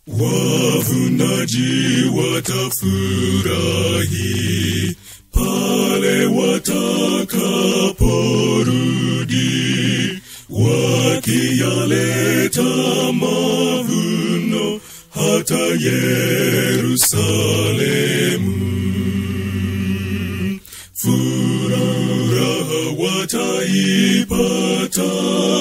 wavunaji watafurahi pale watakaporudi wakiyaleta mavuno hata Yerusalemu. Furaha wataipata,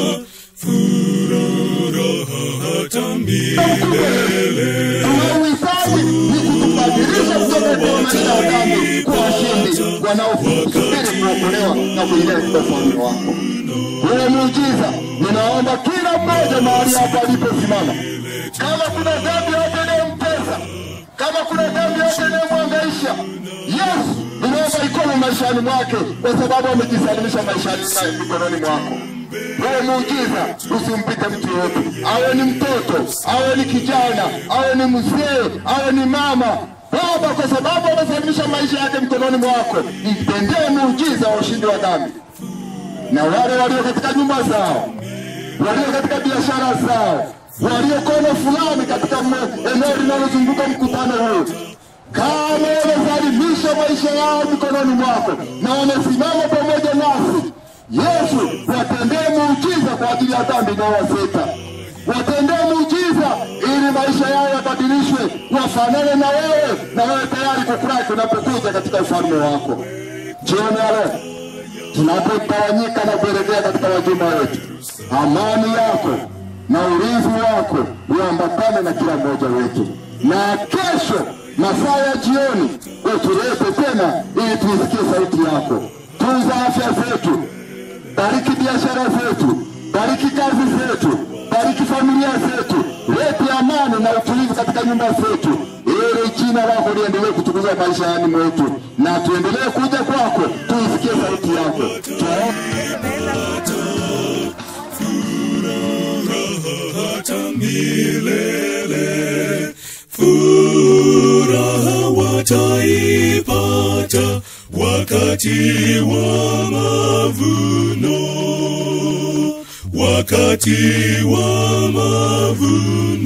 furaha hata milele. Tunauhitaji ni kutubadilisha kutoka kwa maisha ya dhambi kuwa washindi wanaosubiri kuokolewa na kuingia katika ufalme wako. Wewe muujiza, ninaomba kila mmoja mahali hapa aliposimama, kama kuna dhambi yote inayomtesa, kama kuna dhambi yote inayomwangaisha, Yesu ninaomba ikome maishani mwake, kwa sababu amejisalimisha maishani naye mikononi mwako. Wewe muujiza, usimpite mtu yoyote, awe ni mtoto, awe ni kijana, awe ni mzee, awe ni mama, Baba, kwa sababu amesalimisha maisha yake mikononi mwako, mtendee muujiza wa ushindi wa dhambi na wale walio katika nyumba zao, walio katika biashara zao, walio kona fulani katika mwe- eneo linalozunguka mkutano huu, kama wamesalimisha maisha yao mikononi mwako na wamesimama pamoja nasi, Yesu, watendee muujiza kwa ajili ya dhambi inayowaseta watendee muujiza ili maisha yao yabadilishwe, wafanane na wewe, na wewe tayari kufurahi unapokuja katika ufalme wako. Jioni ya leo tunapotawanyika na kuelekea katika majumba yetu, amani yako na ulinzi wako uambatane na kila mmoja wetu, na kesho masaa ya jioni utulete tena ili tuisikie sauti yako. Tunza afya zetu, bariki biashara zetu, bariki kazi zetu, bariki familia zetu, lete amani na utulivu katika nyumba zetu, ili jina lako liendelee kutukuzwa maishani mwetu, na tuendelee kuja kwako, tuisikie sauti yako. Tuombe. hata milele. Furaha wataipata wakati wa mavuno, wakati wa mavuno.